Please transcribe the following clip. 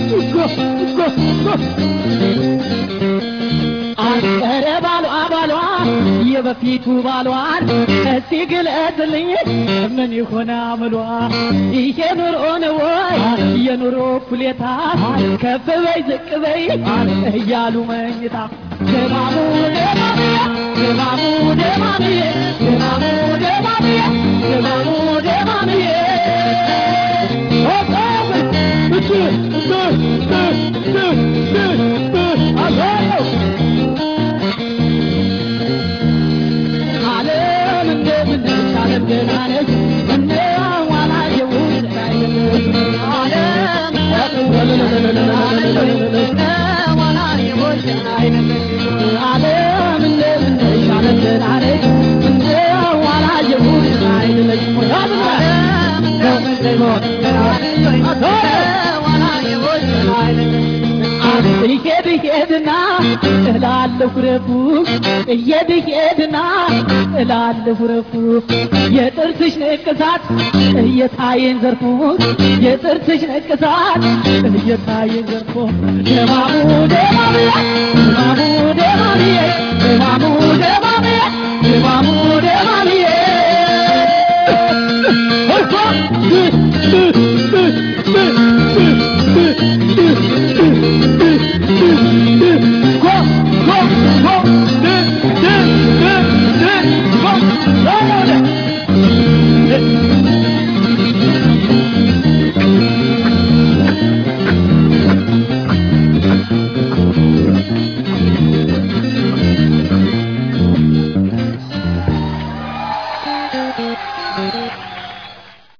ኧረ ባሏ ባሏ የበፊቱ ባሏን እስቲ ግለጥልኝ ምን ይሆን አምሏ ይሄ ኑሮ ነው ወይ የኑሮ ኩሌታ ከፍ በይ ዝቅ በይ እያሉ መኝታ ደማሙ ደማሙ ደማሙ ደማምዬ ደማሙ ደማምዬ ደማሙ ደማምዬ ዓለም እንደምነሽ ዓለም ገና ነች እንደ ዋላ የውጭ ዓለም ዓለም እንደምነሽ ዓለም ገና ነች እንደ ዋላ የውጭ አይደለች እሄድ እሄድና እላለሁ ረፉ እሄድ እሄድና እላለሁ ረፉ የጥርስሽ ንቅሳት እየታየኝ ዘርፎ የጥርስሽ ንቅሳት እየታየኝ ዘርፎ ደማሙ ደማሙ ደማሙ ደማምዬ ደማሙ ደማምዬ ደማሙ ደማምዬ